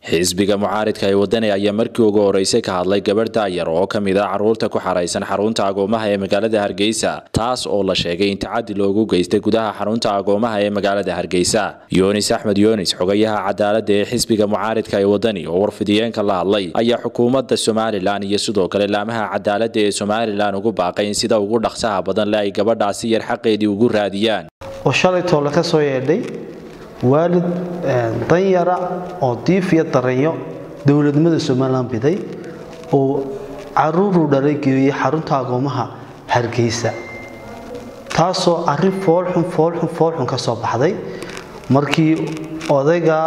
xisbiga mucaaridka ee wadani ayaa markii ugu horeysay ka hadlay gabadh daayar oo ka mid a caruurta ku xaraysan xarunta agoomaha ee magaalada hargeysa taas oo la sheegay in tacadi loogu geystay gudaha xarunta agoomaha ee magaalada hargeysa yunis axmed yunis xogayaha cadaalada ee xisbiga mucaaridka ee wadani oo warfidiyeenka la hadlay ayaa xukuumadda somalilan iyo sidoo kale laamaha cadaalada ee somalilan ugu baaqay in sida ugu dhaqsaha badan le ay gabadhaasi yar xaqeedii ugu raadiyaan oo shalay toole ka soo yeedhay waalid danyara oo diif iyo daranyo dowladnimada somalilan biday oo caruuruu dhalay geeyey xarunta agoomaha hargeysa taasoo arrin foolxun foolxun foolxun ka soo baxday markii odayga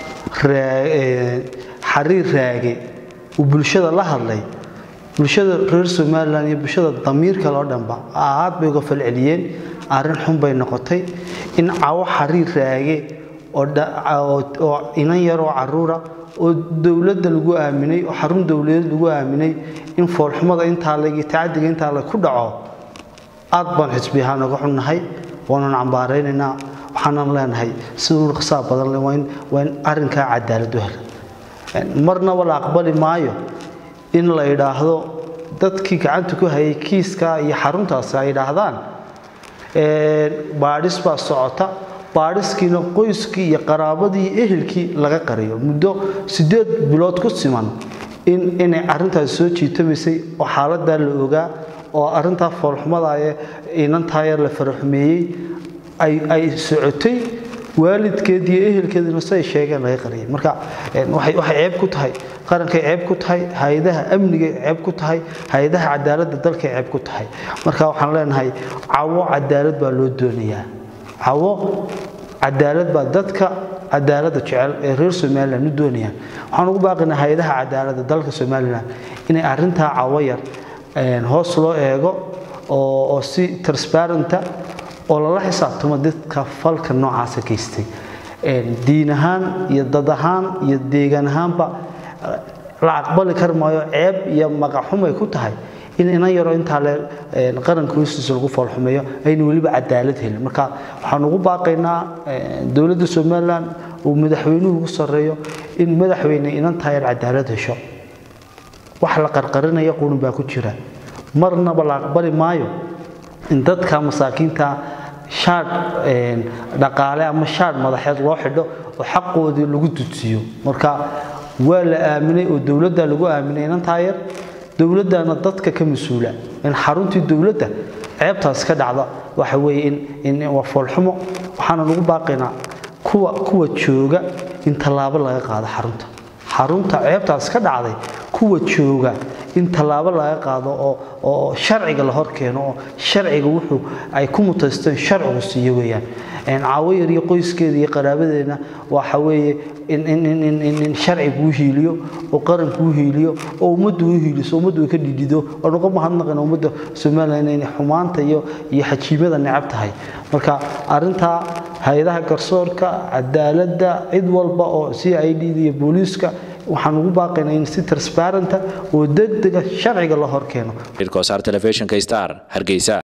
xariir raage uu bulshada la hadlay bulshada reer somalilan iyo bulshada damiirka loo dhanba aad bay uga falceliyeen arrin xun bay noqotay in cawo xariir raage oo inan yaroo caruura oo dowladda lagu aaminay oo xarun dowladeed lagu aaminay in foolxumada intaa legi tacadiga intaa le ku dhaco aad baan xisbi ahaan uga xunnahay waanan cambaaraynaynaa waxaanan leenahay sida u dhaqsaa badan le waa in arrinkaa cadaalad u hela marnaba la aqbali maayo in la idhaahdo dadkii gacanta ku hayay kiiskaa iyo xaruntaasi ay idhaahdaan baadhis baa socota baadhiskiina qoyskii iyo qaraabadii iyo ehelkii laga qariyo muddo siddeed bilood ku siman in inay arrintaasi soo jiitamaysay oo xaaladaa la ogaa oo arrintaa foolxumada ee inantaa yar la faraxumeeyey ay socotay waalidkeed iyo ehelkeedina siay sheegeen laga qariyay marka waxay ceeb ku tahay qarankay ceeb ku tahay hay-adaha amnigay ceeb ku tahay hay-adaha cadaaladda dalkay ceeb ku tahay marka waxaan leenahay cawo cadaalad baa loo doonayaa cawo cadaalad baa dadka cadaaladda jecel ee reer somalilan u doonayaan waxaan ugu baaqinaa hay-adaha cadaaladda dalka somalilan inay arrintaa cawo yar hoos loo eego oo si transparenta oo lala xisaabtamo dadka falka noocaasa geystay diin ahaan iyo dad ahaan iyo deegaan ahaanba la aqbali kar maayo ceeb iyo maqaxumay ku tahay in inan yaro intaa le qaranka hoostiisa lagu foolxumeeyo ayna weliba cadaalad helin marka waxaan ugu baaqaynaa dowladda somalilan uu madaxweynuhu ugu sarreeyo in madaxweyne inantaa yar cadaalad hesho wax la qarqarinaya qurun baa ku jira marnaba la aqbali maayo in dadka masaakiinta shaadh dhaqaale ama shaadh madaxeed loo xidho oo xaqoodii lagu dudsiiyo marka waa la aaminay oo dowladda lagu aaminay inantaa yar dowladdana dadka ka mas-uula in xaruntii dowladda ceebtaas ka dhacda waxa weeye in waa foolxumo waxaana lagu baaqaynaa kuwa kuwa jooga in tallaabo laga qaado xarunta xarunta ceebtaas ka dhacday kuwa jooga in tallaabo laga qaado oo sharciga la hor keeno oo sharciga wuxuu ay ku mutaysteen sharcigu siiyo weeyaan caawo yar iyo qoyskeeda iyo qaraabadeena waxa weeye in sharcigu u hiiliyo oo qaranku u hiiliyo oo ummaddu u hiiliso ummaddu ay ka dhidhido oo nuga mahadnaqina ummadda somalilan inay xumaanta iyo iyo xajiimada necab tahay marka arrintaa hay-adaha garsoorka cadaaladda cid walba oo c i d iyo booliiska waxaan ugu baaqaynaa in si transparenta oo degdega sharciga la hor keeno telefishinka star hargeysa